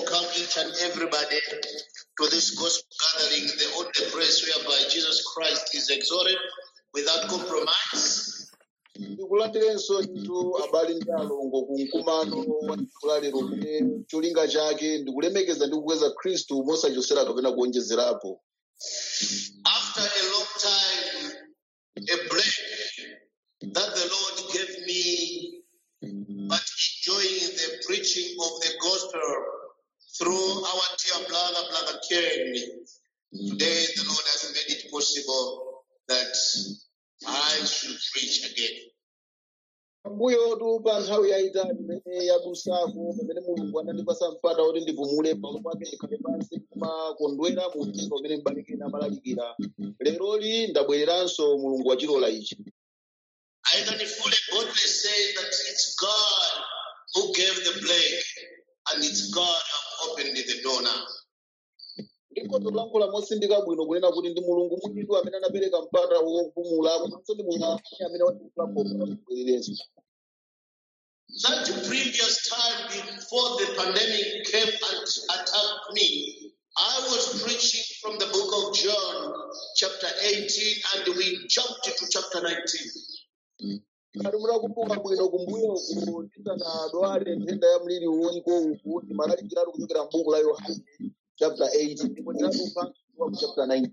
welcome each and everybody to this gospel gathering, the only place whereby Jesus Christ is exalted without compromise. ndikulandirenso nthu abale ndi alongo ku mkumano wa tsiku la lero kumene cholinga chake ndikulemekeza ndi kukweza khristu mosachosera kapena kuonjezerapo After a long time, a break that the Lord gave me, but enjoying the preaching of the gospel through our dear brother, Brother Ken, today the Lord has made it possible that I should preach again. mbuyotu pa nthawi yayitali imene yadusako pamene mulungu anandipasa mpata kuti ndipumule pamalo pake ndikhale pansi kumakondwera mu mtima umene m'balikeni amalalikira leroli ndabwereranso mulungu wachilola ichi I can fully boldly say that it's God who gave the break and it's God who opened the door now. ndikhoza kulankhula mosindika bwino kunena kuti ndi mulungu mwinitu amene anapereka mpata wopumula komanso ndi mulungu amene watikulakobwererenso That previous time before the pandemic came and attacked me, I was preaching from the book of John, chapter 18, and we jumped to chapter 19. ngati munakumbuka bwino kumbuyoku tisanadwale nthenda ya mliri uliko uku timalalikiratu kuchokera m'buku la yohane chapter 8 ndipo tinatupha ku chapter 9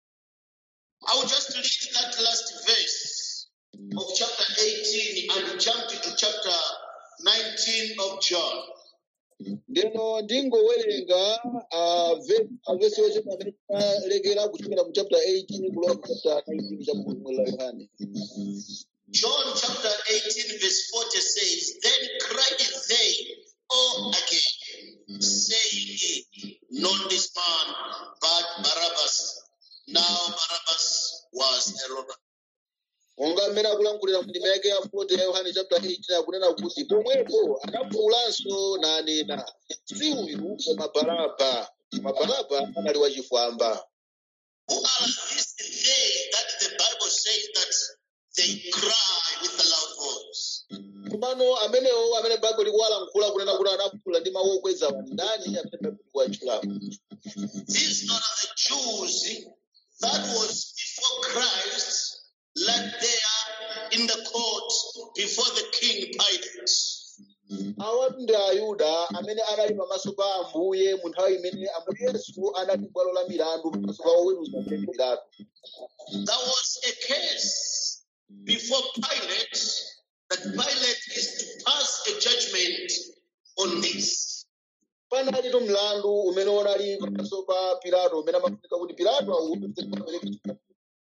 I will just read that last verse of chapter 18 and jump to chapter 19 of John. ndeno ndingowerenga ah, ve- ah, vesi yochepa amene tinalekera kuchokera mu chapter 18 kulowa ku chapter 19 cha buku la yohane John chapter 18, verse 40 says, Then cried they all again, saying, Not this man, but Barabbas. Now Barabbas was a robber. monga mmene akulankhulira mu ndima yake ya 40 ya yohane chapter 18 akunena kuti pomwepo anafuwulanso nanena si uyu koma baraba koma baraba anali wachifwamba Who are these they that the Bible says that they cry with a loud voice? komano amenewo amene baibulo likuwalankhula kunena kuti anafuwula ndi mawu okweza ndani amene baibulo likuwatchulapo These are the Jews that was before Christ, led there in the court before the king Pilate. awatu ndi ayuda amene anali pamaso pa ambuye mu nthawi imene ambuye yesu anali bwalo la milandu pamaso pa oweruza amene pilato There was a case before Pilate that Pilate is to pass a judgment on this. panalitu mlandu umene unali pamaso pa pilato umene amafunika kuti pilato awuze kupereka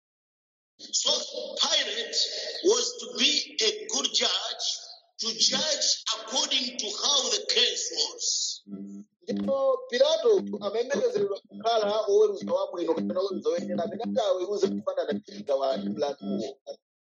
So Pilate was to be a good judge to judge according to how the case was. ndipo pilato amayembekezeredwa kukhala oweruza wabwino kapena oweruza woyenera amene ati aweruze kufanana ndi mlinda wa mlanduwo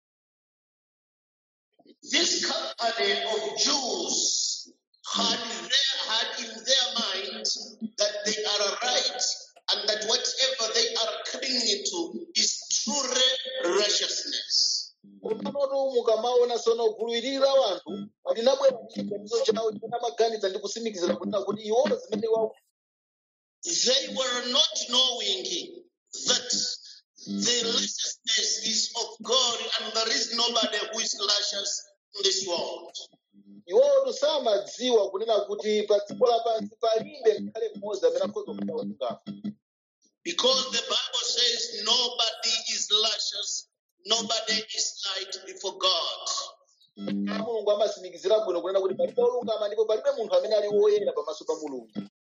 This company of Jews had, their, had in their mind that they are right and that whatever they are clinging to is truly righteousness. komanotu mukamaona sono gulu ili la wanthu linabwera ndi chiganizo chawo chimene amaganiza ndi kusimikizira kunena kuti iwo zimene wawo They were not knowing that the righteousness is of God and there is nobody who is righteous in this world. iwotu samadziwa kunena kuti pa dziko lapansi palibe ngakhale mmodzi amene akhoza kukhala olungama Because the Bible says nobody is righteous, nobody is right before God. a mulungu amasimikizira bwino kunena kuti palibe olungama ndipo palibe munthu amene ali woyera pamaso pa mulungu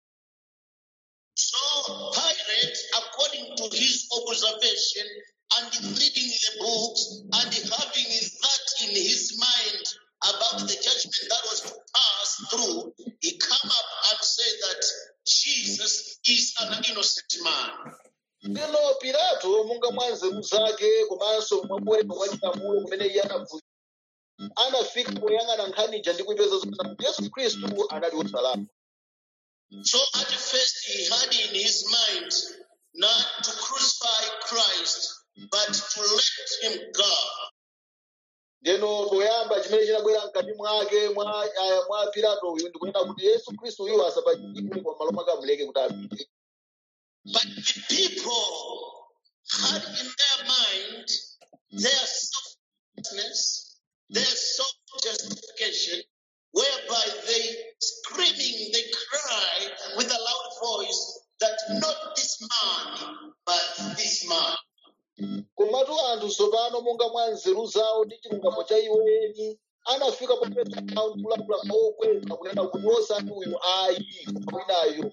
So Pilate, according to his observation and reading the books and having that in his mind about the judgment that was to pass through, he come up and said that Jesus is an innocent man. Lero Pilato monga mwa nzeru zake komanso mwa kuwerenga kwa chilamulo kumene iye anaphunzira anafika poyang'ana nkhaniyi ndi kuipeza zonena kuti Yesu Khristu anali wosalakwa. So at first he had in his mind not to crucify Christ, but to let him go. ndeno poyamba chimene chinabwera mkati mwake mwa ah, mwa pilato uyu ndikunena kuti yesu khristu uyu asapachikidwe kwa malo mwake amuleke kuti apite But the people had in their mind their selflessness, their self-justification, whereby they screaming, they cry with a loud voice that not this man, but this man. komatu anthu tsopano monga mwa nzeru zawo ndi chilungamo cha iwo eni anafika popeza nawo kulankhula mokweza kunena kuti osati uyu ayi koma winayo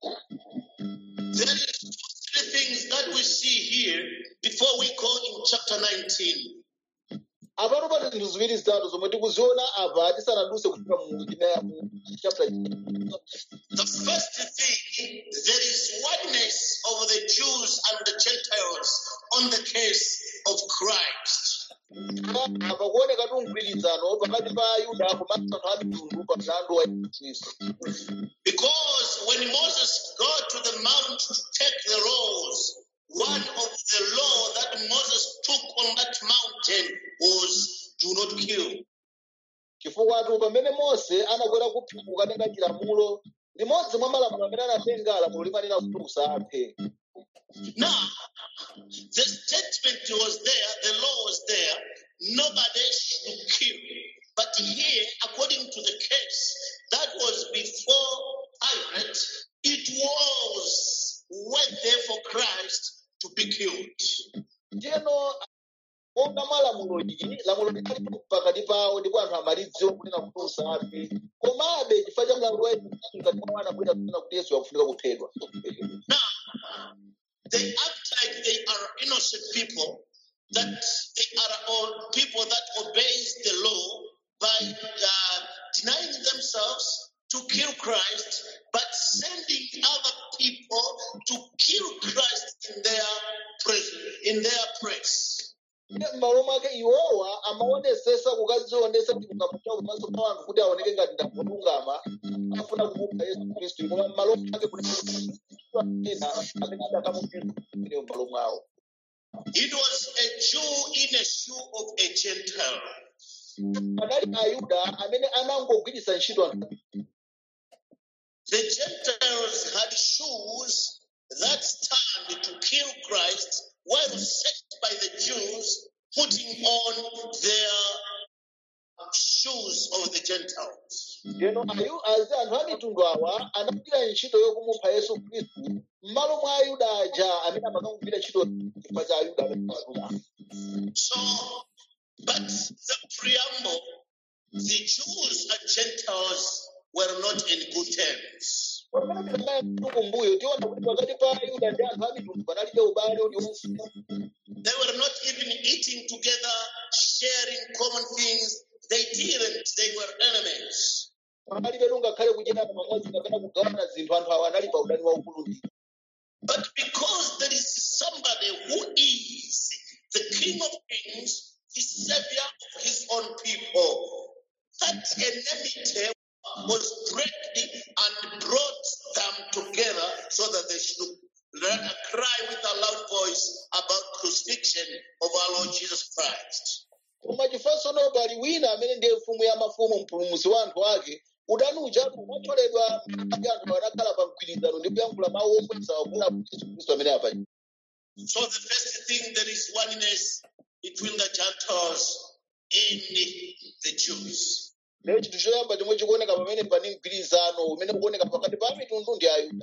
There is two, three things that we see here before we go in chapter 19. apano pali zinthu ziwiri zitatu zomwe tikuziona apa tisanaduse kufika mu china- mu chapter The first thing, there is oneness of the Jews and the Gentiles on the case of Christ. apa kuoneka tu mgwirizano pakati pa ayuda komanso anthu a mitundu pa mlandu wa yesu khristu Because when Moses got to the mount to take the laws, one of the law that Moses took on that mountain was do not kill. chifukwa tu pamene mose anakwera kuphiri kukatenga chilamulo limodzi mwa malamulo amene anatenga lamulo limanena kuti usaphe Now, the statement was there, the law was there, nobody should kill. But here, according to the case that was before Pilate, it was worthy for Christ to be killed. ndiyeno monga mwa lamulo ili lamulo linalipo pakati pawo ndipo anthu amalidziwa kunena kuti usaphe komabe chifukwa cha mlandu wa yesu khristu ngati mwa anabwera kunena kuti yesu akufunika kuphedwa Now, they act like they are innocent people, that they are all people that obeys the law by uh, denying themselves to kill Christ, but sending other people to kill Christ in their presence, in their place. Ndiye m'malo mwake iwowa amaonesesa kukazionesa chilungamo chawo pamaso pa anthu kuti aoneke ngati ndamulungama afuna kumupha yesu khristu koma m'malo mwake kunena amene adakamupha m'malo mwawo It was a Jew in a shoe of a Gentile. panali ayuda amene anangogwiritsa ntchito anthu The Gentiles had shoes that stand to kill Christ, while set by the Jews putting on their shoes of the Gentiles. ndeno ayu azi anthu a mitundu awa anagwira ntchito yokumupha yesu khristu m'malo mwa ayuda aja amene amakangogwira ntchito chifukwa cha ayuda amene ayuda So, but the preamble, the Jews and Gentiles were not in good terms. pamene tinamaya kumbuyo tiona kuti pakati pa ayuda ndi anthu a mitundu panalibe ubale uliwonse They were not even eating together, sharing common things. They didn't, they were enemies. panalibe ngakhale kudyerana pamodzi kapena kugawana zinthu anthu awa anali pa udani waukulu ndi But because there is somebody who is the King of Kings, the Savior of his own people, that enmity was breaking and brought them together so that they should let- cry with a loud voice about crucifixion of our Lord Jesus Christ. koma chifukwa pali wina amene ndiye mfumu ya mafumu mpulumutsi wa anthu ake udani ujatu umacholedwa ndi anthu anakhala pa mgwirizano ndi kuyankhula mawu okweza wakula yesu khristu amene apa So the first thing there is oneness between the Gentiles and the Jews. lero chinthu choyamba chomwe chikuoneka pamene pani mgwirizano umene ukuoneka pakati pa mitundu ndi ayuda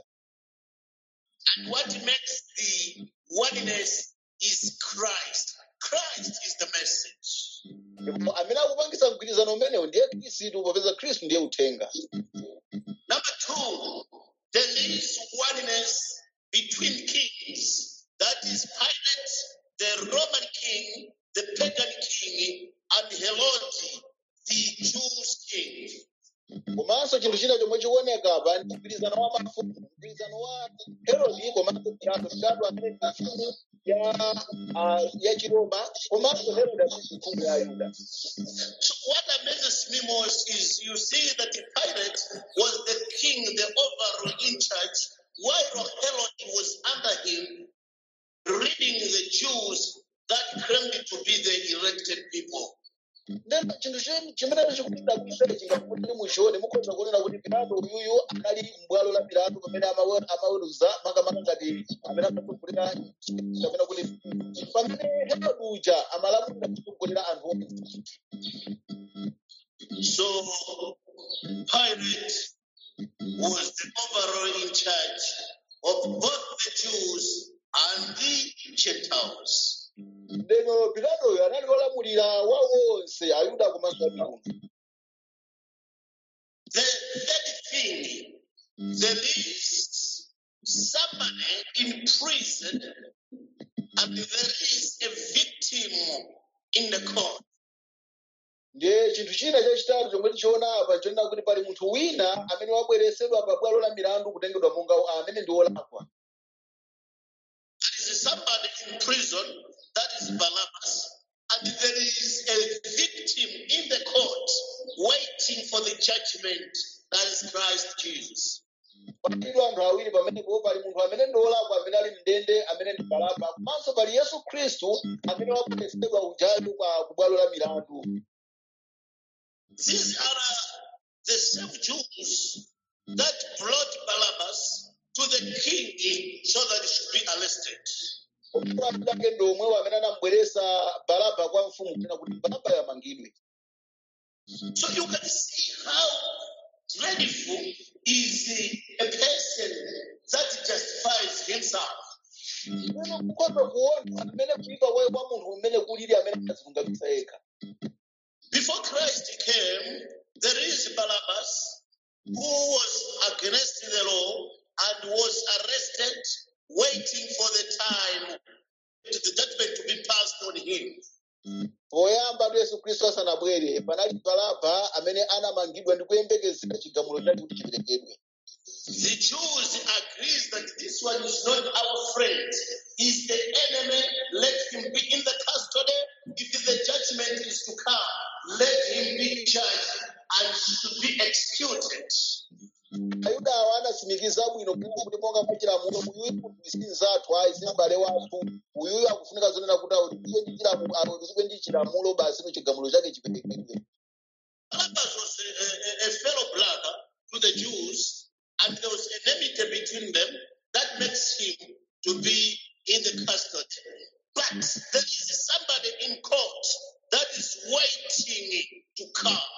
And what makes the oneness is Christ. Christ is the message. ndipo amene akupangisa mgwirizano umenewu ndiye khristu popeza khristu ndiye uthenga Number two, there is oneness between kings. That is Pilate, the Roman king, the pagan king, and Herod, the Jews king. komanso chinthu china chomwe chikuoneka apa ndi mgwirizano wa mafumu mgwirizano wa herodi komanso pilato pilato amene ndi mfumu ya ah, ya chiroma komanso herodi amene ndi mfumu ya ayuda So what amazes me most is you see that Pilate was the king, the overall in charge, while Herod was under him, leading the Jews that claimed to be the elected people. ndeno chinthu chi- chimene chikupita kuisechi ngati kuti muchione mukhoza kuonera kuti pilato uyuyu anali m'bwalo la pilato pamene amawe- amaweruza makamaka ngati amene amatsogolera kapena kuti pamene herode uja amalamulira kutsogolera anthu onse So Pilate was the overall in charge of both the Jews and the Gentiles. ndeno pilatoyo anali wolamulira wa onse ayuda komanso amayuda The third thing, there is somebody in prison and there is a victim in the court. ndiye chinthu china chachitatu chomwe tichiona apa chonena kuti pali munthu wina amene wabweresedwa pa bwalo la milandu kutengedwa monga amene ndi wolakwa There is somebody in prison, that is Barabbas, and there is a victim in the court waiting for the judgment, that is Christ Jesus. palidwa anthu awiri pamenepo pali munthu amene ndi wolakwa amene ali mndende amene ndi baraba komanso pali yesu khristu amene wabweresedwa ujayo kwa ku bwalo la milandu These are the same Jews that brought Barabbas to the king so that he should be arrested. omulandu ake ndi omwewo amene anamubweresa baraba kwa mfumu kunena kuti baraba yamangidwe So you can see how dreadful is a person that justifies himself. Lero mukhoza kuona amene kuyipa kwayo kwa munthu umene kulili amene azilungamitsa yekha Before Christ came, there is Barabbas who was against the law and was arrested, waiting for the time to the judgment to be passed on him. poyamba ndi yesu khristu asanabwere panali baraba amene anamangidwa ndi kuyembekezera chigamulo chake kuti chiperekedwe The Jews agrees that this one is not our friend, is the enemy. Let him be in the custody. If the judgment is to come, let him be judged and should be executed. ayuda awo anasimikiza bwino kunena kuti monga mwa chilamulo uyuyu ndi mnzathu ayi si m'bale wathu uyuyu akufunika zonena kuti aulipire ndi chilamulo aulipire ndi chilamulo basi no chigamulo chake chiperekedwe Barabbas was a, a, a fellow brother to the Jews, and there was enmity between them that makes him to be in the custody. But there is somebody in court that is waiting to come.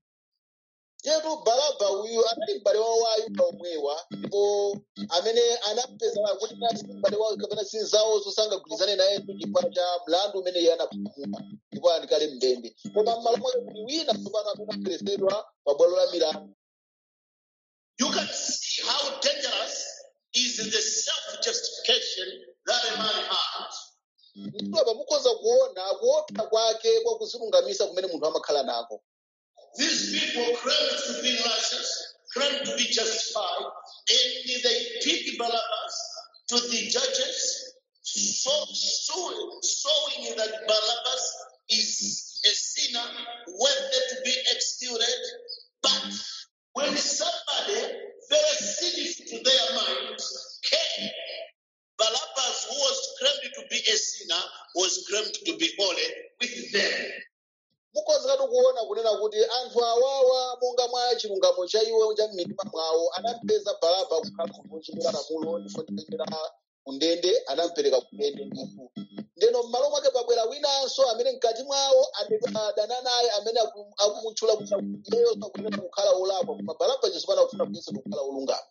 Yetu baraba uyu anali m'bale wawo wa ayuda omwewa ndipo amene anapeza kuti nali si m'bale wawo kapena si nzawo sangagwirizane naye ndi chifukwa cha mlandu umene iye anapamuka ndipo alikale mndende koma m'malo mwake kuti wina tsopano amene abweresedwa pa bwalo la milandu You can see how dangerous is the self-justification that a man has. ndipo apa mukhoza kuona kuopsa kwake kwa kuzilungamisa kumene munthu amakhala nako These people claim to be righteous, claim to be justified, and they pick Barabbas to the judges, so, so, showing that Barabbas is a sinner worthy to be executed. But when somebody very sinful to their minds came, Barabbas, who was claimed to be a sinner, was claimed to be holy with them. mukhoza katu kuona kunena kuti anthu awawa monga mwa chilungamo cha iwo cha m'mitima mwawo anampeza baraba kukhala munthu wochimwira lamulo ndipo nditengera kundende anampereka kundende ndithu ndeno m'malo mwake pabwera winanso amene mkati mwawo adana naye amene aku- akumutchula kuti iyeyo sakuyenera kukhala wolakwa koma baraba chisopano akufuna kuyesedwa kukhala wolungama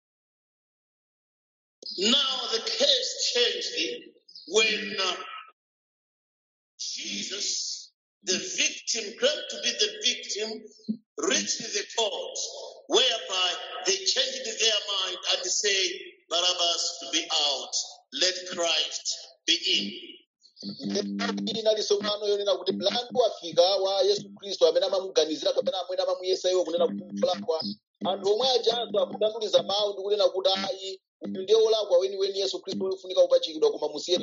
Now the case changed when uh, Jesus, the victim, claimed to be the victim, reached the court, whereby they changed their mind and say, Barabbas to be out, let Christ be in. ili nali sopano yonena kuti mlandu wafika wa yesu khristu amene amamuganizira kapena amene amamuyesa iwo kunena kuti wolakwa anthu omwe ajanso akutanduliza mawu ndi kunena kuti ayi uyu ndiye wolakwa weniweni yesu khristu wofunika kupachikidwa koma musiyeni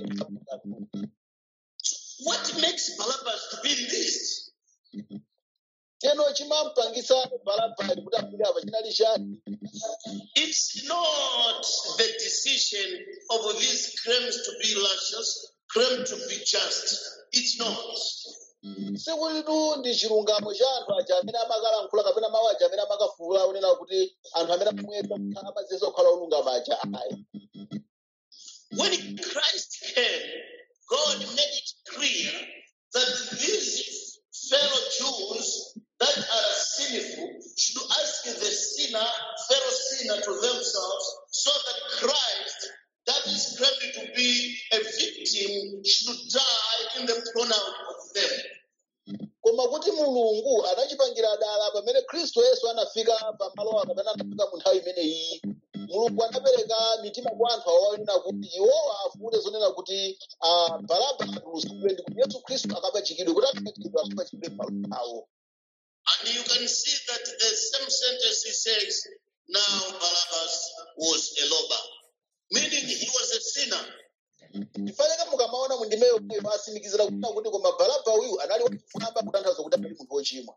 What makes Barabbas to be released? teno chimampangisa baraba kuti afike apa chinali chani It's not the decision of these claims to be righteous, claim to be just. It's not. sikulitu ndi chilungamo cha anthu aja amene amakalankhula kapena mawu aja amene amakafuula onena kuti anthu amene amuyesa kukhala amaziyenso kukhala olungama aja ayi When Christ came, God made it clear that these fellow Jews that are sinful should ask the sinner, fellow sinner to themselves, so that Christ, that is claimed to be a victim, should die in the pronoun of them. koma kuti mulungu anachipangira dala pamene khristu yesu anafika pamalowa kapena anafika mu nthawi imeneyi mulungu anapereka mitima kwa anthu awo onena kuti iwowa afune zonena kuti ah, baraba atulusidwe ndi kuti yesu khristu akapachikidwe kuti akapachikidwe akapachikidwe malo awo And you can see that the same sentence he says, now Barabbas was a robber, meaning he was a sinner. ndifaneka mukamaona mundimeyo iyo asimikizira kunena kuti koma baraba uyu anali wachifwamba kutanthauza kuti anali munthu wochimwa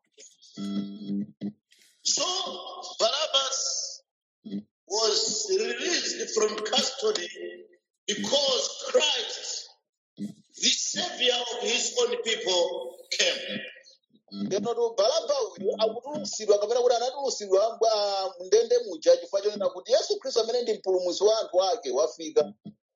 So Barabbas was released from custody because Christ, the savior of his own people, came. ndinotu baraba uyu akutulusidwa kapena kuti anatulusidwa mbwa- mndende muja chifukwa chonena kuti yesu khristu amene ndi mpulumutsi wa anthu ake wafika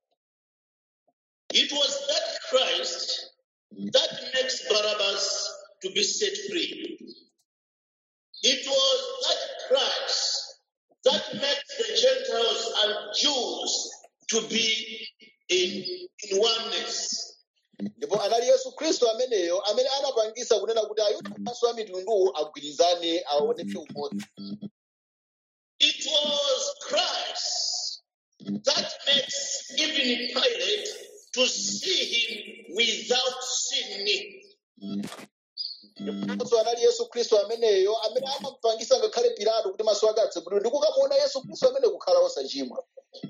It was that Christ that makes Barabbas to be set free. It was that Christ that makes the Gentiles and Jews to be in, in oneness. ndipo anali yesu khristu ameneyo amene anapangisa kunena kuti ayuda komanso a mitunduwo agwirizane aoneke umodzi It was Christ that makes even Pilate to see him without sin. ndiponso anali yesu khristu ameneyo amene amapangisa ngakhale pilato kuti maso ake atsegulidwe ndi kukamuona yesu khristu amene kukhala osachimwa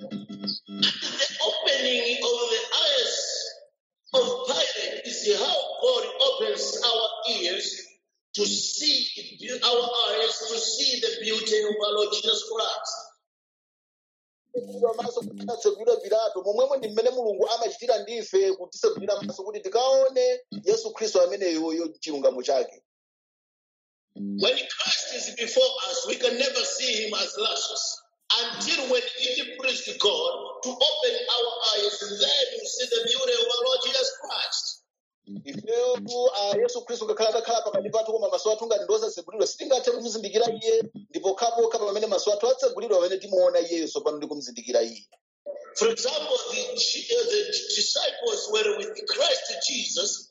The opening of the eyes of Pilate is how God opens our ears to see our eyes to see the beauty of our Lord Jesus Christ. Kutsegulidwa maso kuti atsegulidwe pilato momwemo ndi mmene mulungu amachitira ndife kutisegulira maso kuti tikaone yesu khristu ameneyoyo chilungamo chake When Christ is before us, we can never see him as luscious until when it pleased God to open our eyes, and then we see the beauty of our Lord Jesus Christ. ifeyotu ah, yesu khristu ngakhale atakhala pakati pathu koma maso athu ngati ndosasegulidwa sitingathe kumuzindikira iye ndipo khapokha pamene maso athu atsegulidwa pamene timuona iyeyo tsopano ndi kumuzindikira iye For example, the, uh, the disciples were with Christ Jesus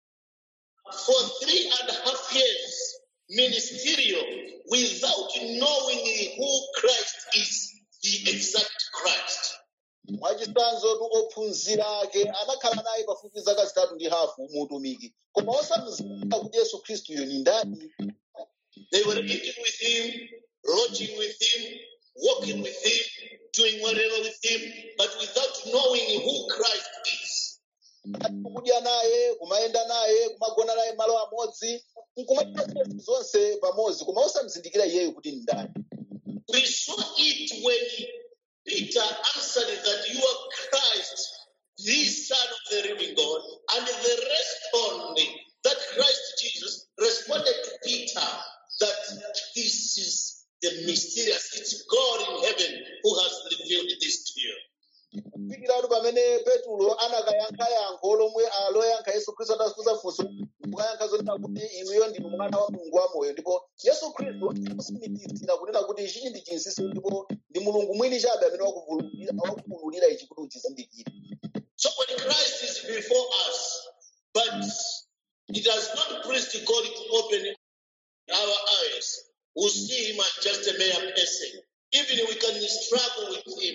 for three and a half years ministerial without knowing who Christ is, the exact Christ. mwachisanzo tu ophunzira ake anakhala naye pafupi zaka zitatu ndi hafu muutumiki koma osamuzindikira kuti yesu khristuyo ni ndani They were eating with him, lodging with him, walking with him, doing whatever with him, but without knowing who Christ is. kudya naye kumayenda naye kumagona naye malo amodzi nkumachita zinthu zonse pamodzi koma osamuzindikira iyeyo kuti ni ndani We saw it when Peter answered that you are Christ, the Son of the living God, and the respond that Christ Jesus responded to Peter that this is the mysterious, it's God in heaven who has revealed this to you. kufikiratu pamene petulo anakayankha yankho lomwe ah, loyankha yesu khristu atafunsa funso kukayankha zonena kuti inuyo ndinu mwana wa mulungu wamoyo ndipo yesu khristu akusimikizira kunena kuti ichichi ndi chinsinsi ndipo ndi mulungu mwini chabe amene wakuvululira wakuvululira ichi kuti uchizindikire So when Christ is before us, but it has not pleased God to open our eyes, we see him as just a mere person. Even we can struggle with him.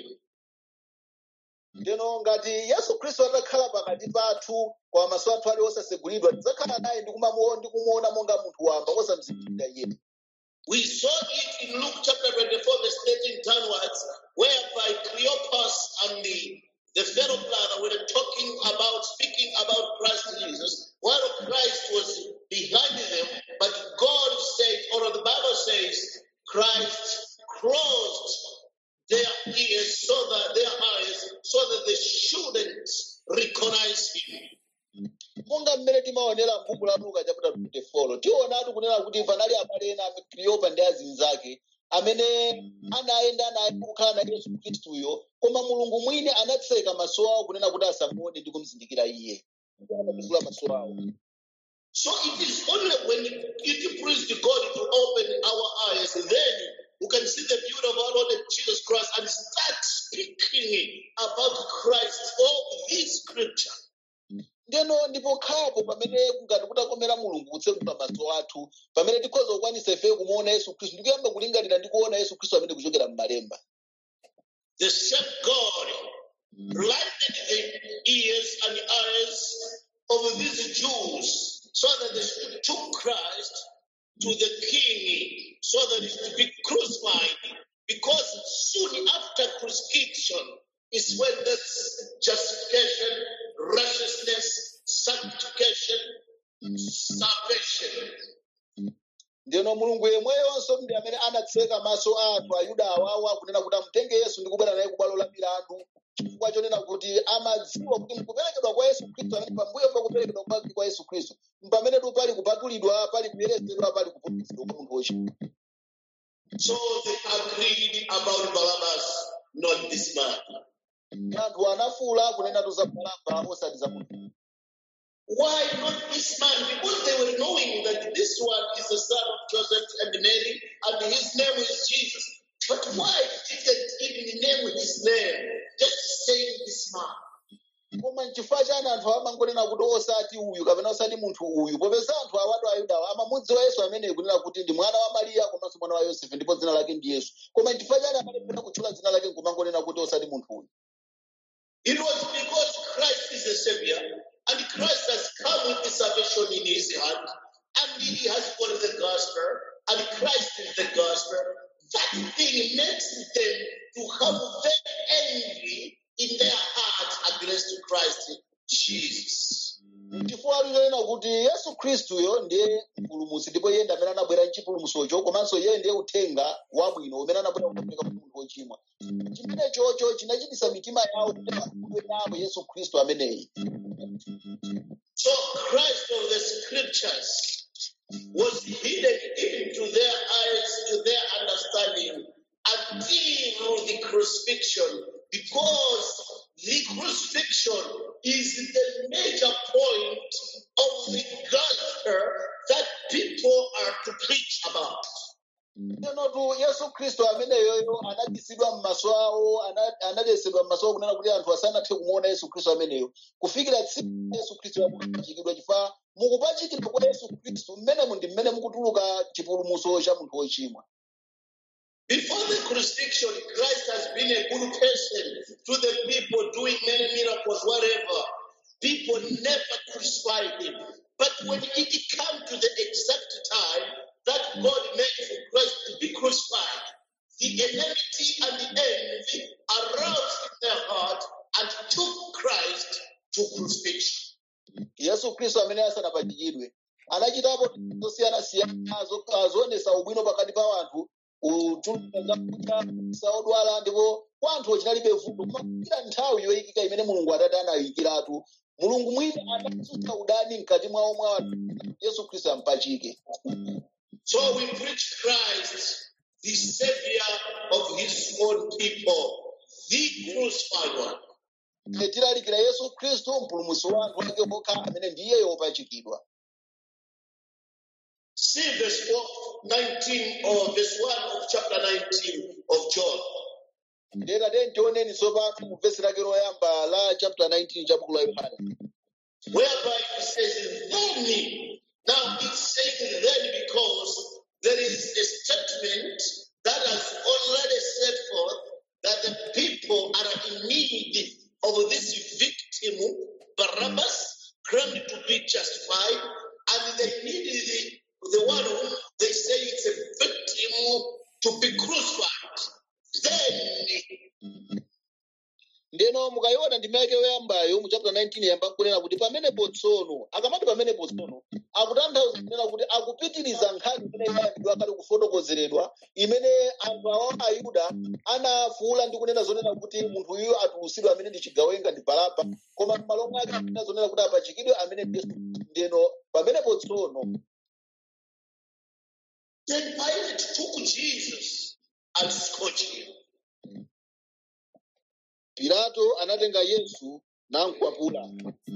ndeno ngati yesu khristu atakhala pakati pathu kwa maso athu ali osasegulidwa tidzakhala naye ndi kumamuona ndi kumuona monga munthu wamba osamuzindikira iye We saw it in Luke chapter 24, verse 13 downwards, whereby Cleopas and the, the fellow brother were talking about, speaking about Christ Jesus, while Christ was behind them, but God said, or the Bible says, Christ closed their ears so that their eyes, so that they shouldn't recognize him. monga mmene timaonera tikawerenga m'buku la luka chapter 24 tionatu kunena kuti panali abale ena a kleopa ndi azinzake amene anayenda naye kukhala naye yesu khristuyo koma mulungu mwini anatseka maso awo kunena kuti asamuone ndi kumuzindikira iye anatsegula maso awo So it is only when it pleased God to open our eyes, then we can see the beauty of our Lord Jesus Christ and start speaking about Christ all this scripture. ndeno ndipo khapo pamene kungati kutakomera mulungu kutsekula maso athu pamene tikhoza kukwanisa ife kumuona yesu khristu ndikuyamba kulingalira ndi kuona yesu khristu amene kuchokera m'malemba The same God blinded the ears and eyes of these Jews so that they should took Christ to the king so that he should be crucified. Because soon after crucifixion is when this justification, righteousness, sanctification, salvation. ndeno mulungu yemweyonso ndi amene anatseka maso athu ayuda awawa kunena kuti amutenge yesu ndi kubwera naye kubwalo la milandu chifukwa chonena kuti amadziwa kuti mkuperekedwa kwa yesu khristu amene pambuyo pa kuperekedwa kwake kwa yesu khristu pamene tu pali kupatulidwa pali kuyeretsedwa pali kupulumutsidwa kwa munthu wochimwa So they agreed about Barabbas, not this man. anthu anafuwula kunena tu za balaba osati za munthu Why not this man? Because they were knowing that this one is the son of Joseph and Mary, and his name is Jesus. But why didn't even name his name? Just saying this man. koma nchifukwa chani anthu amangonena kuti osati uyu kapena osati munthu uyu popeza anthu awatu ayudawo amamudziwa yesu ameneyi kunena kuti ndi mwana wa mariya komanso mwana wa yosefe ndipo dzina lake ndi yesu koma nchifukwa chani amalefera kutchula dzina lake nkumangonena kuti osati munthu uyu It was because Christ is a savior, and Christ has come with the salvation in his hand, and he has got the gospel, and Christ is the gospel. That thing makes them to have very angry in their heart against Christ Jesus. chifukwa linena kuti yesu khristuyo ndiye mpulumutsi ndipo iye ndi amene anabwera mchipulumutsocho komanso iye ndiye uthenga wabwino umene anabwera kupereka kwa munthu wochimwa chimene chocho chinachititsa mitima yawo kuti akudwe nawo yesu khristu ameneyi So Christ of the scriptures was hidden even to their eyes, to their understanding, until the crucifixion, because the crucifixion is the major point of the gospel that people are to preach about. Tenotu Yesu Kristo ameneyoyo anabisidwa m'maso awo, ana- analetsedwa m'maso awo kunena kuti anthu asanathe kumuona Yesu Kristo ameneyo. Kufikira tsiku la Yesu Kristo yakupachikidwa chifukwa mukupachikidwa kwa Yesu Kristo mmenemu ndi mmene mukutuluka chipulumutso cha munthu wochimwa. Before the crucifixion, Christ has been a good person to the people, doing many miracles, whatever. People never crucified him. But when it came to the exact time that God made for Christ to be crucified, the enmity and the envy aroused in their heart and took Christ to crucifixion. Yesu Kristo amene asanapachikidwe anachitapo zosiyana-siyana zo- zoonesa ubwino pakati pa anthu utuluka zakudya saodwala ndipo kwa anthu chinalibe vuto kumakira nthawi yoyikika imene mulungu atate anayikiratu mulungu mwini anatsutsa udani mkati mwawo mwa anthu yesu khristu ampachike So we preach Christ, the Savior of His own people, the crucified one. Ife tilalikira yesu khristu mpulumutsi wa anthu ake okha amene ndiye wopachikidwa See verse 4, 19 or verse 1 of chapter 19 of John. ndena teni tioneni tsopano mu vesi lake loyamba la chapter 19 cha buku la yohana whereby it says then. Now it's saying then because there is a statement that has already set forth that the people are in need of this victim, Barabbas, claimed to be justified, and they need the, the one whom they say it's a victim to be crucified. Then ndeno mukayiona ndi ndime yake yoyambayo mu chapter 19 yamba kunena kuti pamenepo tsono akamati pamenepo tsono akutanthauza kunena kuti akupitiriza nkhani imene inayambidwa kale kufotokozeredwa imene anthu awo ayuda anafuwula ndi kunena zonena kuti munthu uyu atulusidwe amene ndi chigawenga ndi baraba koma m'malo mwake akunena zonena kuti apachikidwe amene ndi yesu ndeno pamenepo tsono Then Pilate took Jesus and scourged him. pilato anatenga yesu namkwapula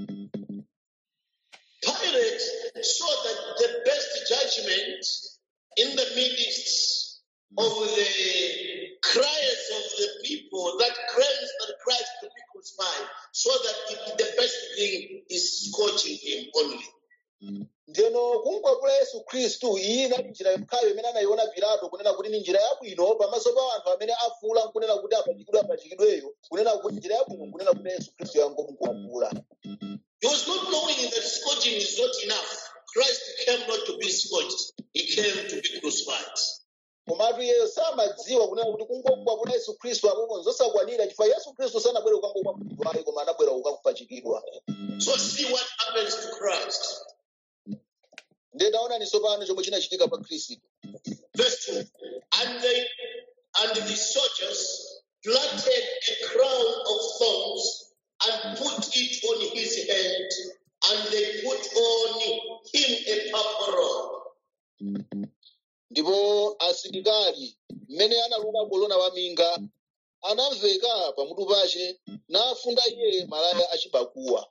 Pilate saw that the best judgment in the midst of the cries of the people that claims that Christ to be crucified, so that it, the best thing is scourging him only. ndeno kumkwapula yesu khristu iyi inali njira yokhayo imene anayiona pilato kunena kuti ni njira yabwino pamaso pa anthu amene afuwula nkunena kuti apachikidwe apachikidweyo kunena kuti njira yabwino nkunena kuti yesu khristu yangomukwapula He was not knowing that scourging is not enough. Christ came not to be scourged, he came to be crucified. komatu iyeyo samadziwa kunena kuti kungokwapula yesu khristu apopo zosakwanira chifukwa yesu khristu sanabwere kukangokwapulidwa ayi koma anabwera kukakupachikidwa So see what happens to Christ. ndiye taonaninso pano chomwe chinachitika pa khristu Verse 2. And they and the soldiers planted a crown of thorns and put it on his head, and they put on him a purple robe. ndipo asilikali mmene analuka kolona waminga anamveka pamutu pace nafunda iye malaya achibakuwa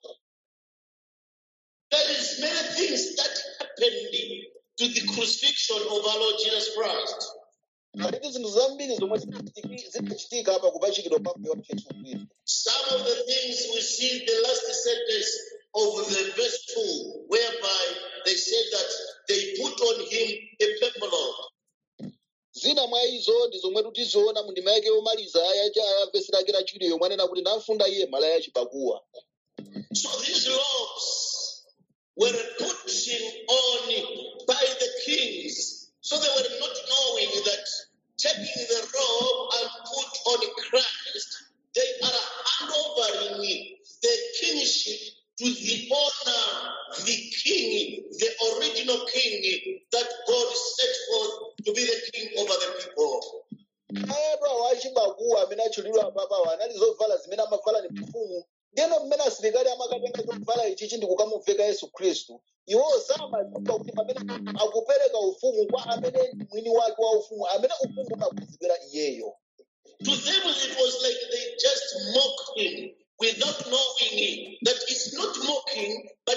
There is many things that happened to the crucifixion of our Lord Jesus Christ. paliti zinthu zambiri zomwe zinachitiki- zinachitika pa kupachikidwa kwa mbuye wathu yesu khristu Some of the things we see in the last sentence of the verse 2, whereby they said that they put on him a purple robe. zina mwa izo ndi zomwe tutiziona mu ndima yake yomaliza ya cha vesi lake lachiwiri yomwe anena kuti namfunda iye malaya achibakuwa So these robes were put on by the kings. So they were not knowing that taking the robe and put on Christ, they are handovering the kingship to the honor, the king, the original king that God set forth to be the king over the people. ayetu awo achibakuwa amene atchulidwa apapawa anali zovala zimene amavala ni mfumu ndiyeno mmene asilikali amakatenga chovala ichichi ndi kukamuveka yesu khristu iwowo samadziwa kuti pamene akupereka ufumu kwa amene ndi mwini wake wa ufumu amene ufumu umakwezedwera iyeyo To them, it was like they just mock him without knowing that it's not mocking, but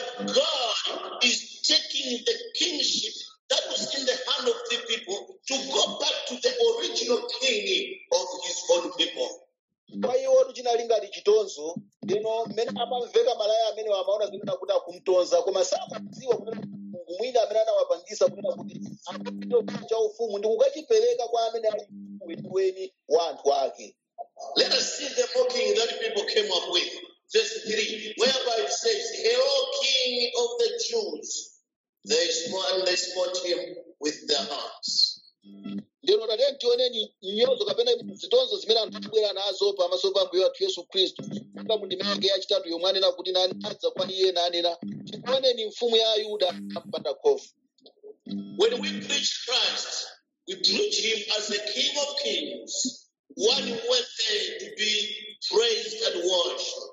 God is taking the kingship that was in the hand of the people to go back to the original king of his own people. kwa iwotu chinali ngati chitonzo ndino mmene amamveka malaya amene amaona zinena kuti akumtonza koma samadziwa kunena kuti mulungu mwini amene anawapangisa kunena kuti akapito cha ufumu ndi kukachipereka kwa amene ali weniweni wa anthu ake Let us see the mocking that people came up with. Verse 3, whereby it says, Hail, King of the Jews. They smote and they smote him with their hands. ndino tatene tioneni nyozo kapena zitonzo zimene anthu abwera nazo pamaso pa mbuye wathu yesu khristu monga mu ndima yake yachitatu yomwe anena kuti nani adza kwa iye nanena tikuoneni mfumu ya ayuda ampanda khofu When we preach Christ, we preach him as the King of Kings, one worthy to be praised and worshipped.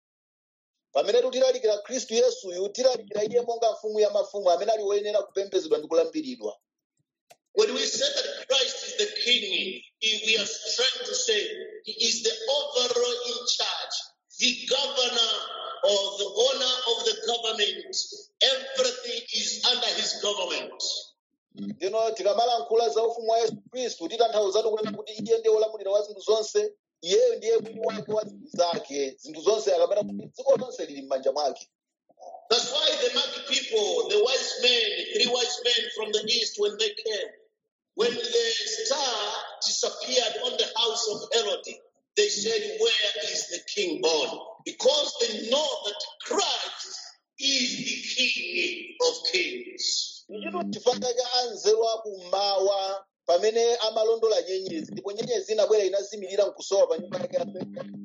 pamene tutilalikira khristu yesuyu tilalikira iye monga mfumu ya mafumu amene ali woyenera kupembedzedwa ndi kulambiridwa When we say that Christ is the King, he- we are trying to say he is the overall in charge, the governor or the owner of the government. Everything is under his government. ndino tikamalankhula za ufumu wa yesu khristu titanthauzatu kunena kuti iye ndiye wolamulira wa zinthu zonse iyeyo ndiye mwini wake wa zinthu zake zinthu zonse akamena kuti dziko lonse lili m'manja mwake That's why the Magi people, the wise men, three wise men from the east, when they came, when the star disappeared on the house of Herod, they said, Where is the king born? Because they know that Christ is the king of kings. ichitu chifukwa cha anzeru akummawa pamene amalondola nyenyezi ndipo nyenyezi inabwera inazimirira nkusowa pa nyumba yake ya Petro.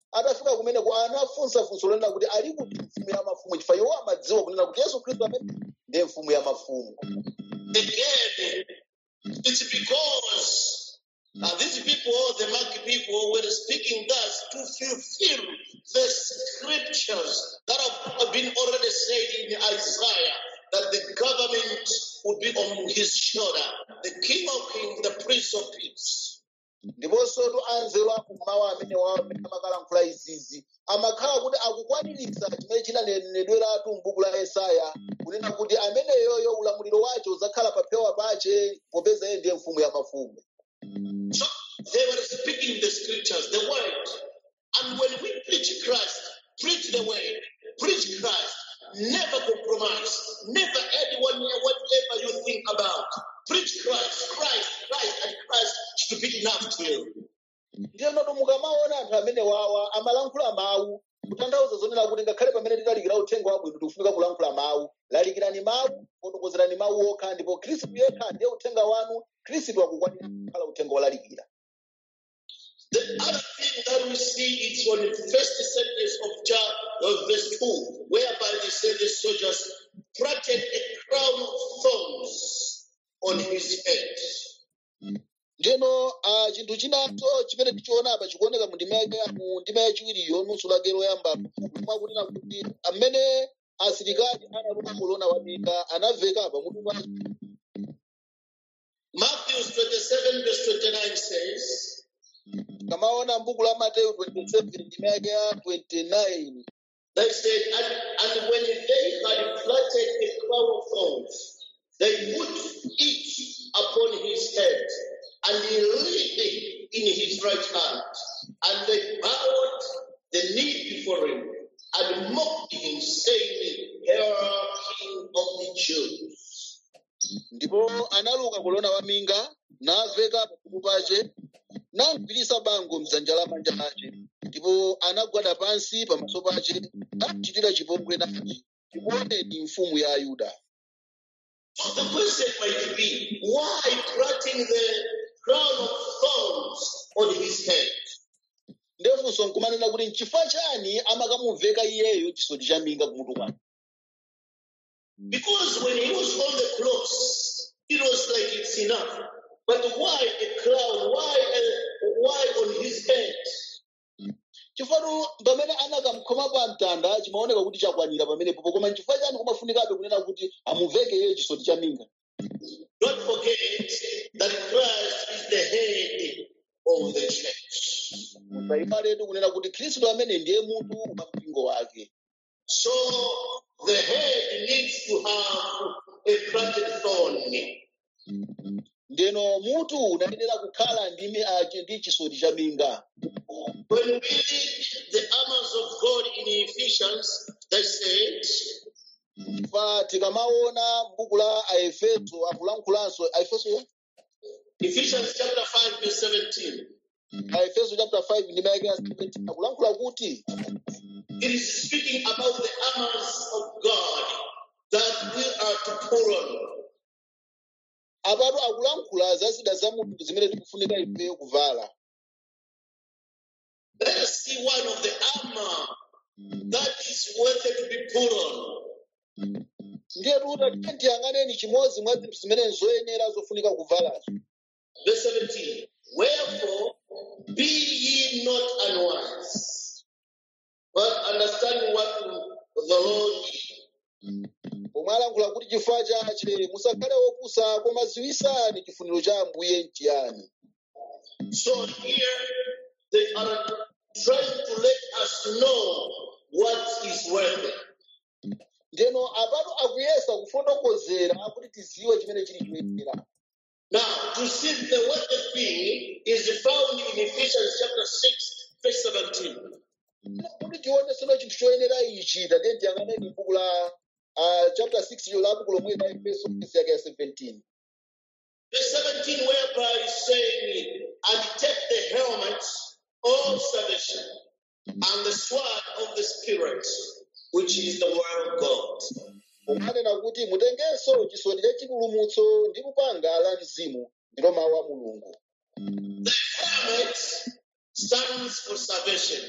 atafika kumeneko anafunsa funso lonena kuti ali kuti mfumu ya mafumu chifukwa iwo amadziwa kunena kuti yesu khristu amene ndiye mfumu ya mafumu Again, it's because uh, these people, the Magi people, were speaking thus to fulfill the scriptures that have been already said in Isaiah that the government would be on his shoulder, the King of Kings, the Prince of Peace. ndiponso tu anzeru akummawa amene wawo amene amakalankhula izizi amakhala kuti akukwaniritsa chimene chinanenedweratu m'buku la yesaya kunena kuti ameneyoyo ulamuliro wace udzakhala pa phewa pace popeza iye ndiye mfumu ya mafumu So they were speaking the scriptures, the word. And when we preach Christ, preach the word, preach Christ, never compromise, never anyone near whatever you think about. Preach Christ, Christ, Christ, and Christ should be enough to you. ndiye noto mukamaona anthu amene wawa amalankhula mawu kutanthauza zonena kuti ngakhale pamene tilalikira uthenga wabwino tikufunika kulankhula mawu lalikirani mawu fotokozerani mawu okha ndipo khristu yekha ndiye uthenga wanu khristu akukwanira kukhala uthenga wolalikira The other thing that we see is on the first sentence of chapter of verse 2, whereby they say the soldiers planted a crown of thorns on his head. ndeno ah, chinthu chinanso chimene tichiona apa chikuoneka mu ndima yake mu ndima yachiwiriyo nusu lake loyamba mwakunena kuti amene asilikali analuka kolona waminga anaveka pamutu pa Matthew 27, verse 29 says, kamaona mbuku la mateyu 27 ndima yake ya 29 They said, and, and when they had planted a crown of thorns, they put it upon his head, and he laid it in his right hand. And they bowed the knee before him and mocked him, saying, Hail, King of the Jews. ndipo analuka kolona waminga naveka pamutu pace namugwirisa bango mdzanja lamanja lace ndipo anagwada pansi pamaso pace namuchitira chipongwe nati tikuoneni mfumu ya ayuda So the question might be, why planting the crown of thorns on his head? ndefunso nkumanena kuti nchifukwa chani amakamuveka iyeyo chisoti cha minga kumutu kwake Because when he was on the cross, it was like it's enough. But why a crown? Why a, why on his head? chifukwa pamene anakamkhoma pa mtanda chimaoneka kuti chakwanira pamenepo koma nchifukwa chani kumafunikabe kunena kuti amuveke iyeyo chisoti cha minga Don't forget that Christ is the head of the church. musaiwaletu kunena kuti khristu amene ndiye mutu wa mpingo wake So the head needs to have a planted thorn. ndeno mutu unayenera kukhala ndi mi- ah, chi- ndi chisoti cha minga When we read the armors of God in Ephesians, they said, pa tikamaona m'buku la aefeso akulankhulanso aefeso Ephesians chapter 5, verse 17. aefeso chapter 5 ndi mayake ya 17 akulankhula kuti It is speaking about the armors of God that we are to put on. apatu akulankhula za zida za munthu zimene tikufunika ifeyo kuvala Let us see one of the armor that is worthy to be put on. ndiye tuta tiyang'aneni chimodzi mwa zinthu zimene nzoyenera zofunika kuvalazo Verse 17. Wherefore, be ye not unwise, but understand what the Lord is. pomwe alankhula kuti chifukwa chache musakhale opusa koma ziwisani chifuniro cha ambuye nchiyani So here they are trying to let us know what is worthy. ndeno apatu akuyesa kufotokozera kuti tiziwe chimene chili choyenera Now, to see the worthy thing is found in Ephesians chapter 6, verse 17. kuti tione sono chinthu choyenera ichi tate tiyang'aneni buku la ah, chapter 6 yo la buku lomwe la efeso vesi yake ya 17 Verse 17, whereby it's saying, and take the helmet of salvation and the sword of the Spirit, which is the word of God. umanena kuti mutengenso chisoti cha chipulumutso ndi lupanga la mzimu ndilo mawu a mulungu The helmet stands for salvation.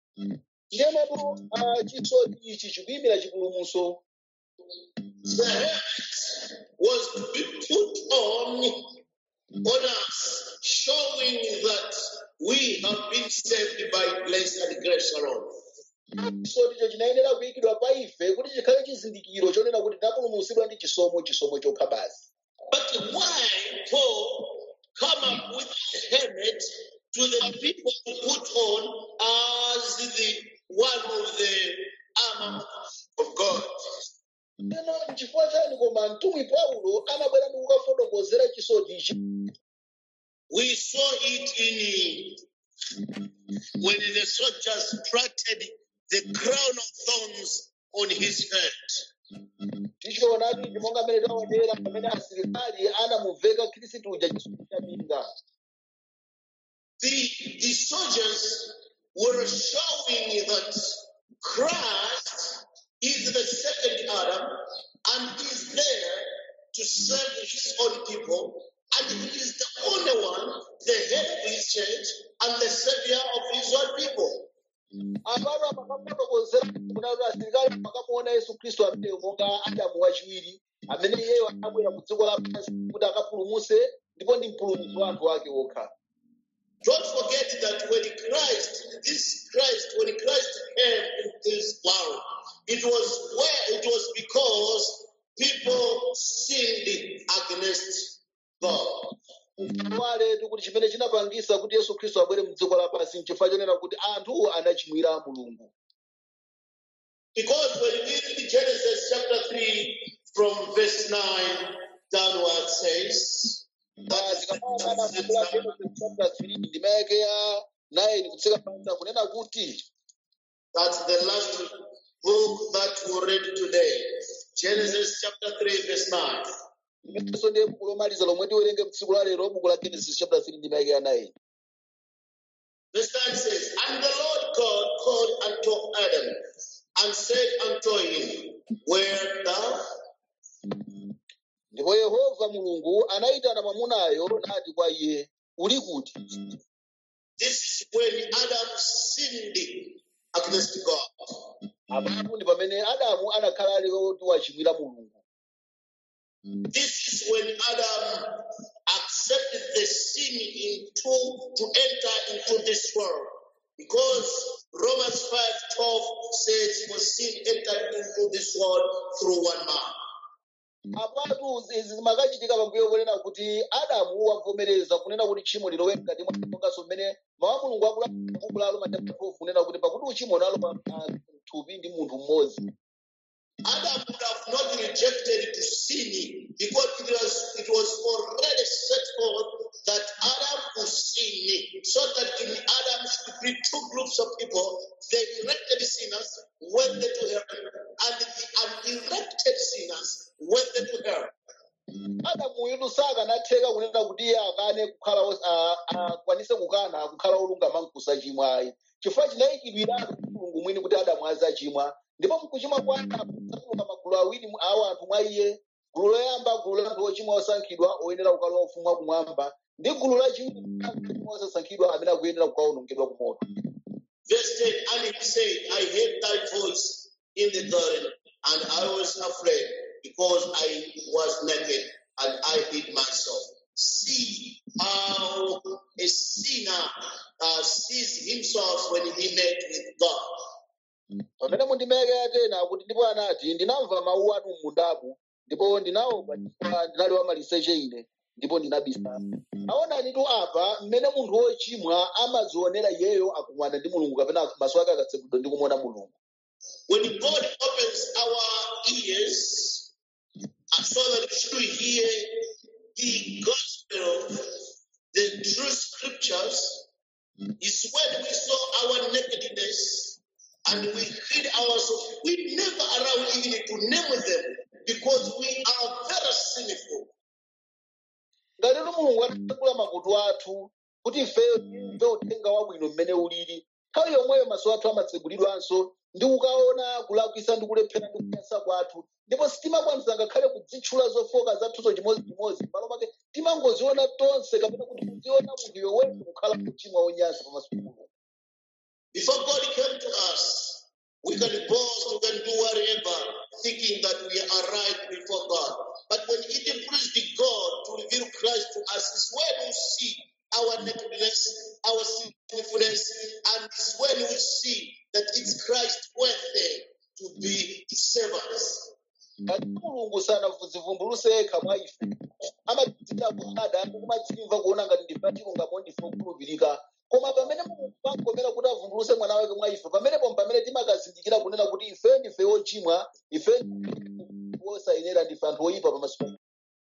ndiyenotu ah, chisoti ichi chikuyimira chipulumutso The helmet was to be put on on us, showing that we have been saved by grace and grace alone. chisoticho chinayenera kuyikidwa pa ife kuti chikhale chizindikiro chonena kuti tinapulumutsidwa ndi chisomo chisomo chokha basi But why Paul come up with a helmet to the people to put on as the one of the armor of God? Teno n'chifukwa chani koma mtumwi paulo anabwera ndi kukafotokozera chisoti ichi We saw it in when the soldiers planted the crown of thorns on his head. tichionadi ichi monga mmene taonera pamene asilikali anamuveka khristu uja chisoti cha minga The, the soldiers were showing that Christ is the second Adam and is there to serve his own people. And he is the only one, the head of his church and the savior of his own people. apapo amakafotokozera kunati asilikali makamuona yesu khristu ameneyo monga adamu wachiwiri amene iyeyo anabwera ku dziko lapansi kuti akapulumutse ndipo ndi mpulumutsi wa anthu ake okha Don't forget that when Christ, this Christ, when Christ came in this world, it was where it was because people sinned against God. waletu kuti chimene chinapangisa kuti yesu khristu abwere mu dziko lapansi nchifukwa chonena kuti anthu anachimwira mulungu Because when we read Genesis chapter 3 from verse 9 downward says, Ah, tikamana kula Genesis chapter 3 ndima yake ya 9 kutsika pansi kunena kuti that's the last book that we read today. Genesis chapter 3 verse 9. imenso ndiye buku lomaliza lomwe tiwerenge mtsiku la lero buku la genesis chapter 3 ndima yake ya 9 Verse 9 says, And the Lord God called unto Adam and said unto him, Where thou? ndipo yehova mulungu anayitana mwamunayo nati kwa iye uli kuti This is when Adam sinned against God. apapo ndi pamene adamu anakhala ali woti wachimwira mulungu This is when Adam accepted the sin into to enter into this world. Because Romans 5:12 says, For sin entered into this world through one man. apatu izi zimakachitika pambuyo ponena kuti adamu wavomereza kunena kuti tchimo lilowe mkati mwa monganso mmene mawu a mulungu akula buku la roma chapter 12 kunena kuti pakuti uchimo unalowa mthupi ndi munthu mmodzi Adam would have not rejected to sin because it was it was already set forth that Adam would sin, so that in Adam should be two groups of people: the elected sinners went to heaven, and the unelected sinners went to hell. adamu yudu sakanatheka kunena kuti iye akane kukhala os- a- akwanise kukana kukhala olungama nkusachimwa ayi chifukwa chinayikidwiratu ndi mulungu mwini kuti adamu azachimwa ndipo mkuchimwa kwa adamu kutuluka magulu awiri mu- awo anthu mwa iye gulu loyamba gulu la anthu ochimwa osankhidwa oyenera kukalowa ufumu wakumwamba ndi gulu lachiwiri anthu ochimwa osasankhidwa amene akuyenera kukawonongedwa ku moto Verse 10 And he said, I heard thy voice in the garden, and I was afraid because I was naked and I hid myself. See how a sinner uh, sees himself when he met with God. pamene mundimeke atena kuti ndipo anati ndinamva mawu anu m'mundamu ndipo ndinaopa chifukwa ndinali wamaliseche ine ndipo ndinabisa aonani tu apa mmene munthu wochimwa amadzionera iyeyo akumwana ndi mulungu kapena maso ake akatseguliridwa ndi kumuona mulungu When God opens our ears uh, so that we should hear the gospel, the true scriptures, is when we saw our nakedness and we hid ourselves. We never allow even to name them because we are very sinful. ngati tu mulungu atakula makutu athu kuti ifeyo timve uthenga wabwino mmene ulili nthawi yomweyo maso athu amatsegulidwanso ndi kukaona kulakwisa ndi kulephera ndi kunyasa kwathu ndipo sitimakwanisa ngakhale kudzitchula zofoka zathuzo chimodzimodzi m'malo mwake timangoziona tonse kapena kuti kuziona munthu yowese kukhala kuchimwa wonyansa pamaso pa mulungu Before God came to us, we can boast, we can do whatever, thinking that we are right before God. But when it pleased God to reveal Christ to us, is when we see our nakedness, our sinfulness, and it's when we see that it's Christ worthy to be his servants. Kati mulungu sanazivumbuluse yekha mwa ife amatidzira kuhada kumadzimva kuona ngati ndife chilungamo ndife kukhulupirika koma pamene mulungu akomera kuti avumbuluse mwana wake mwa ife pamenepo pamene timakazindikira kunena kuti ife ndife ochimwa ife ndife osayenera ndife anthu oyipa pamaso pa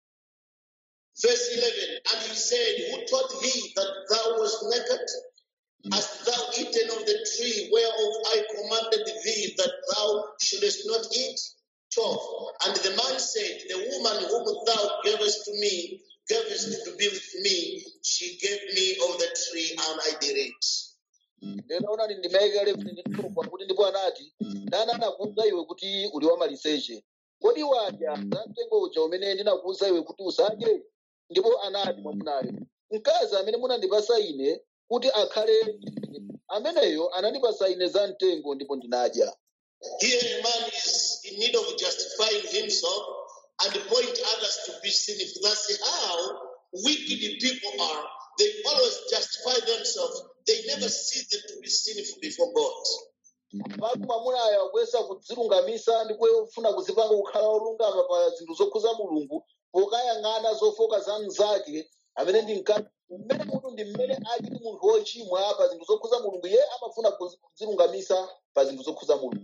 Verse 11, and he said, Who taught thee that thou wast naked? Hast thou eaten of the tree whereof I commanded thee that thou shouldest not eat? 12. And the man said, The woman whom thou gavest to me, gavest to be with me, she gave me of the tree, and I did it. ndinaona ndi ndimayika leveni ndithupa kuti ndipo anati ndani anakuwuza iwe kuti uli wamaliseche kodi wadya za mtengo uja umene ndinakuwuza iwe kuti usadye ndipo anati mwamunayo mkazi amene munandipasa ine kuti akhale ndi ine, ameneyo anandipasa ine za mtengo ndipo ndinadya Here a man is in need of justifying himself and point others to be sinful. That's how wicked people are. They always justify themselves. They never see them to be sinful before God. paku mwamunayo akuyesa kudzilungamisa ndi kufuna kuzipanga kukhala olungama pa zinthu zokhuza mulungu pokayang'ana zofoka za mnzake amene ndi mkazi mmene munthu ndi mmene ali ndi munthu wochimwa pa zinthu zokhuza mulungu iye amafuna kudzilungamisa pa zinthu zokhuza mulungu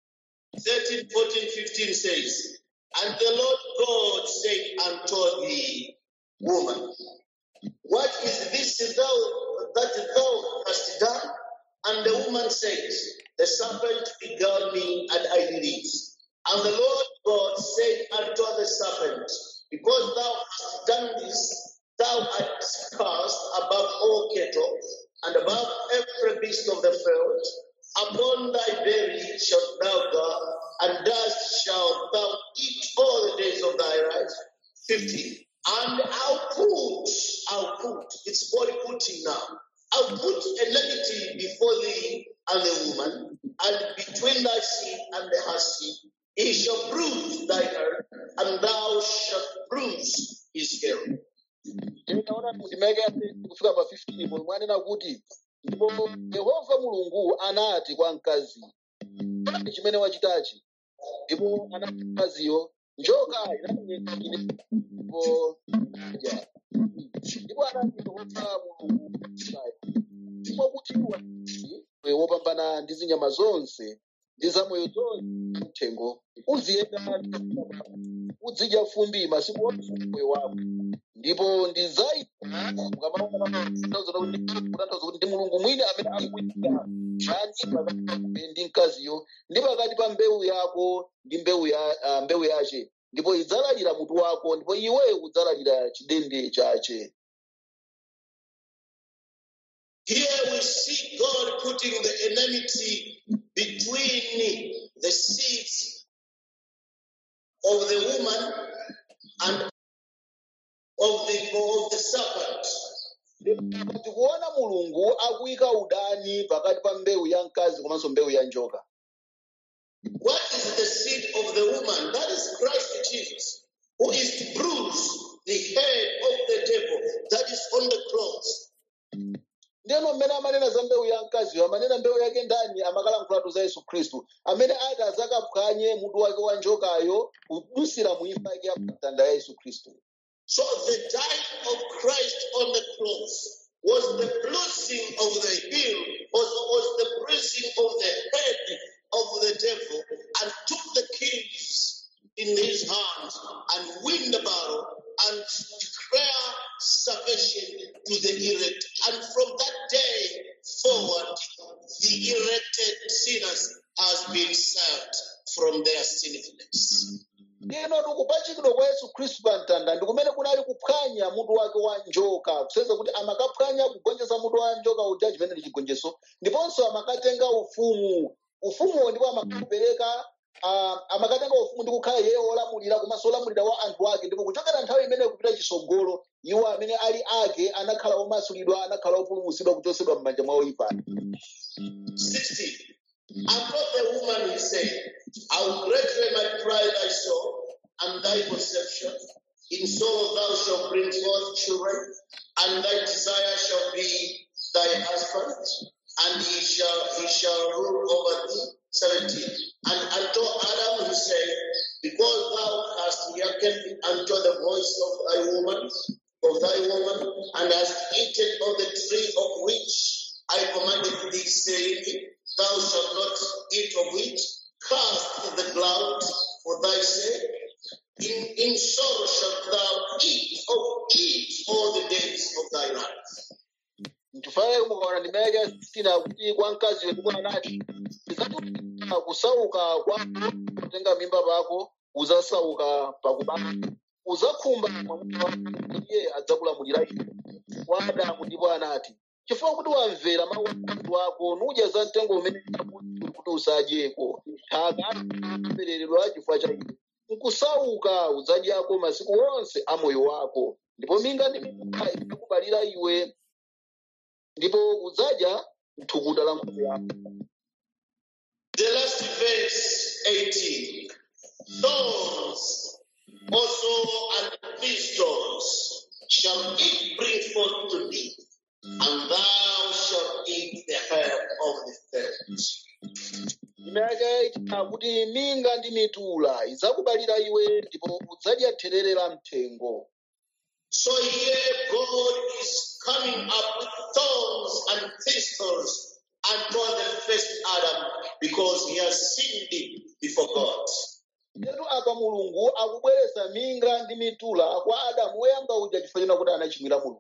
13, 14, 15 says, And the Lord God said unto the woman, What is this thou that thou hast done? And the woman said, The serpent beguiled me, and I did it. And the Lord God said unto the serpent, Because thou hast done this, thou art cursed above all cattle, and above every beast of the field. Upon thy belly shalt thou go, and dust shalt thou eat all the days of thy life. 15. And I'll put, I'll put, it's body putting now. I'll put enmity before thee and the woman, and between thy seed and the her seed. He shall bruise thy head, and thou shalt bruise his heel. tinaona ndimeke kufika pa 15 pomwe mwanena kuti ndipo yehova mulungu anati kwa mkazi "Chiyani chimene wachitachi ndipo anati mkaziyo njoka inamenyeka ine ndipo nadya ndipo anati yehova mulungu ndipo kuti iwe wopambana ndi zinyama zonse ndi zamoyo zonse mthengo uziyenda uzidya fumbi masiku onse a moyo wako ndipo ndidzaika kutanthauza kuti ndi mulungu mwini amene akuyika chani pakati pa iwe ndi mkaziyo ndi pakati pa mbewu yako ndi mbewu ya ah, mbewu yace ndipo idzalalira mutu wako ndipo iwe udzalalira chidende chace Here we see God putting the enmity between the seeds of the woman and of the of the serpent. tikuona mulungu akuyika udani pakati pa mbewu ya mkazi komanso mbewu ya njoka What is the seed of the woman? That is Christ Jesus, who is to bruise the head of the devil that is on the cross. ndiyeno mmene amanena za mbewu ya mkaziyo amanena mbewu yake ndani amakalankhulatu za yesu khristu amene ati azakaphwanye mutu wake wa njokayo kudusira mu imfa yake ya mtanda ya yesu khristu So the dying of Christ on the cross was the bruising of the heel, was, was the bruising of the head of the devil, and took the keys in his hands and win the battle and declare salvation to the elect. And from that day forward, the elected sinners has been saved from their sinfulness. ndiyeno tikupachikidwa kwa yesu khristu pa mtanda ndi kumene kunali kuphwanya mutu wake wa njoka kuseza kuti amakaphwanya kugonjetsa mutu wa njoka uja chimene ndi chigonjetso ndiponso amakatenga ufumu ufumuwo ndipo amakapereka uh, amakatenga ufumu ndi kukhala iye olamulira komanso olamulira wa anthu ake ndipo kuchokera nthawi imeneyo kupita chitsogolo iwo amene ali ake anakhala omasulidwa anakhala opulumutsidwa kuchotsedwa m'manja mwa oyipa 16. And told the woman, he said, I will greatly multiply thy soul and thy conception. In sorrow thou shalt bring forth children, and thy desire shall be thy husband, and he shall he shall rule over thee. 17. And unto Adam he said, Because thou hast hearkened unto the voice of thy woman, of thy woman, and hast eaten of the tree of which I commanded thee, saying, Thou shalt not eat of it, cast in the ground for thy sake. In, in sorrow shalt thou eat of it all the days of thy life. nchifukwa mukaona ndimene cha 16 kuti kwa mkaziyo ndipo anati ndidzachulukitsa kusauka kwako kutenga mimba pako udzasauka pakubala udzakhumba mwamuna wako iye adzakulamulira iwe kwa adamu ndipo anati chifukwa kuti wamvera mawu a mkazi wako nudya za mtengo umene ndakuti kuti usadyeko nthaka apereredwa chifukwa cha iwe nkusauka udzadyako masiku onse a moyo wako ndipo minga ndi mimba idzakubalira iwe ndipo udzadya thukuta la nkhope yako The last verse 18. Thorns also and thistles shall it bring forth to thee, and thou shalt eat the herb of the field. imene ichita kuti minga ndi mitula idzakubalira iwe ndipo udzadya therere la mthengo So here God is coming up with thorns and thistles unto the first Adam because he has sinned before God. Yetu apa mulungu akubweretsa minga ndi mitula kwa adamu woyamba uja chifukwa china kuti anachimwira mulungu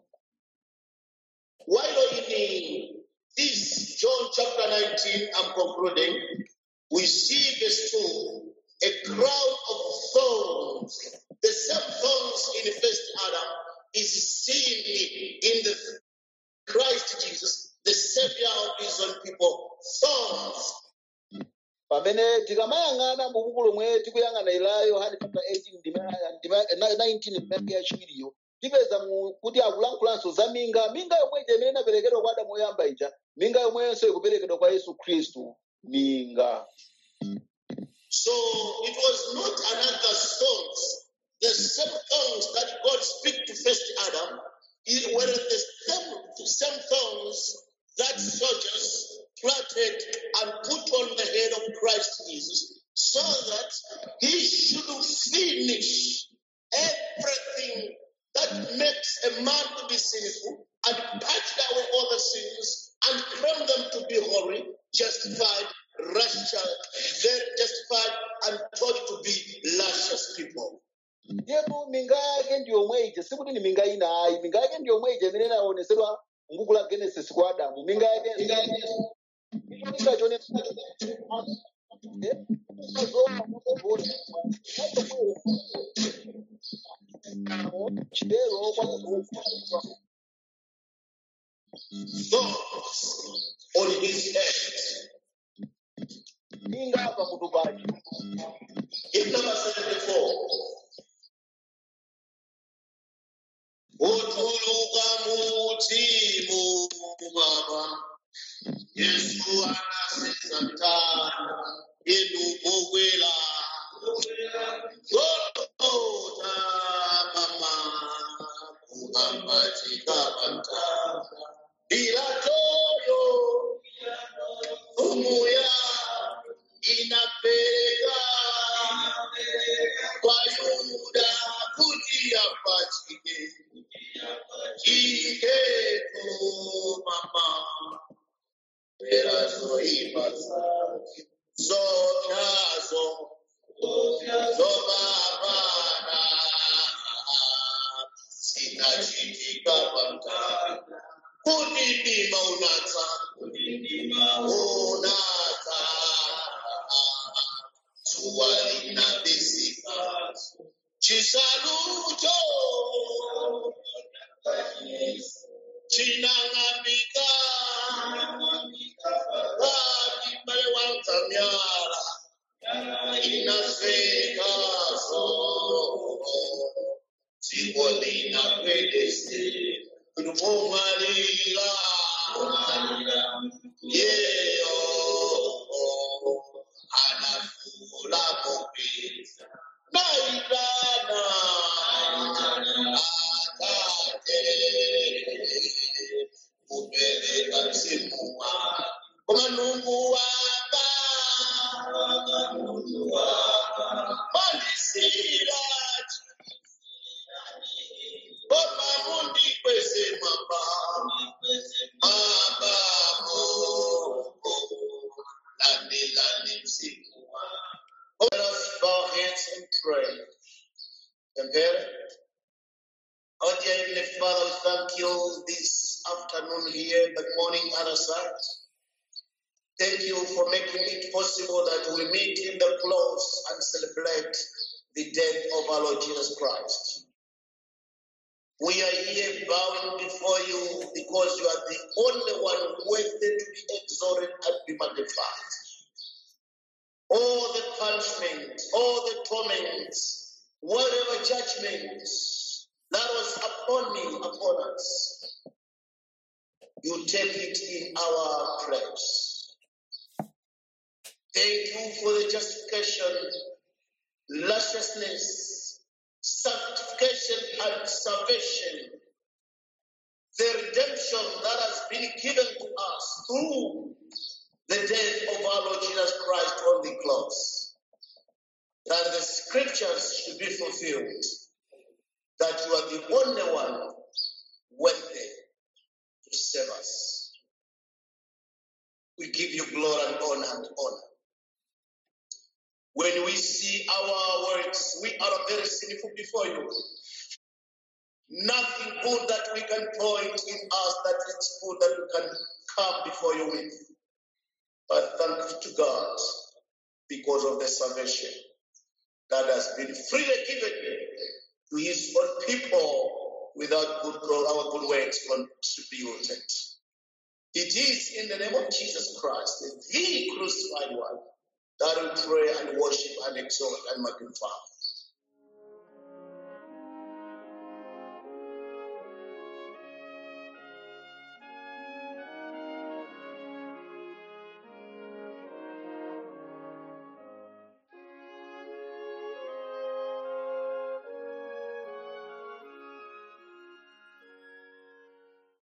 While in this John chapter 19, I'm concluding, we see verse 2 a crown of thorns. The same thorns in first Adam is seen in the Christ Jesus, the Savior of his own people. Thorns. pamene tikamayang'ana mu buku lomwe tikuyang'ana ila yohane chapter 18 ndima- ndima- na- 19 ndimake yachiwiriyo tipeza mu- kuti akulankhulanso za minga minga yomwe ija imene inaperekedwa kwa adamu woyamba ija minga yomwenso ikuperekedwa kwa yesu khristu minga So it was not another thorns. The same thorns that God speak to first Adam it were the same, same thorns that soldiers planted and put on the head of Christ Jesus so that he should finish everything that makes a man to be sinful and patch away all the sins and claim them to be holy, justified, righteous, very justified, and taught to be righteous people. ndipo minga yake ndi yomwe ija sikuti ni minga ina ayi minga yake ndi yomwe ija imene inaonetsedwa m'buku la genesis kwa adamu minga yake cholinga chonena chitero kwa munthu Thorns on his head. minga pamutu pake Hymn number 74. Utuluka mutimu baba Yesu anaseza mtana yenu mokwela Golgotha mama kuhambatika pamtana Pilatoyo umuya inapeleka kwa Yuda kuti apachike iketu mama perazoipa zake zopyazo zobabana zinachitika pamtana kuti ndima unatsa unatsa zuwa linabisika chisalucho chinang'ambika kati mbale wanzamyala inafikazo dziko linakwedese kupomalira yeyo Pere. Oh, dear Heavenly Father, we thank you this afternoon here, the morning other side. Thank you for making it possible that we meet in the close and celebrate the death of our Lord Jesus Christ. We are here bowing before you because you are the only one worthy to be exalted and be magnified. All the punishment, all the torments, whatever judgment that was upon me, upon us, you take it in our place. Thank you for the justification, righteousness, sanctification, and salvation. The redemption that has been given to us through the death of our Lord Jesus Christ on the cross. That the scriptures should be fulfilled. That you are the only one worthy to save us. We give you glory and honor and honor. When we see our works, we are very sinful before you. Nothing good that we can point in us that it's good that we can come before you with. But thank you to God because of the salvation that has been freely given to his own people without good our good works contributed. It is in the name of Jesus Christ, the crucified one, that we pray and worship and exalt and magnify.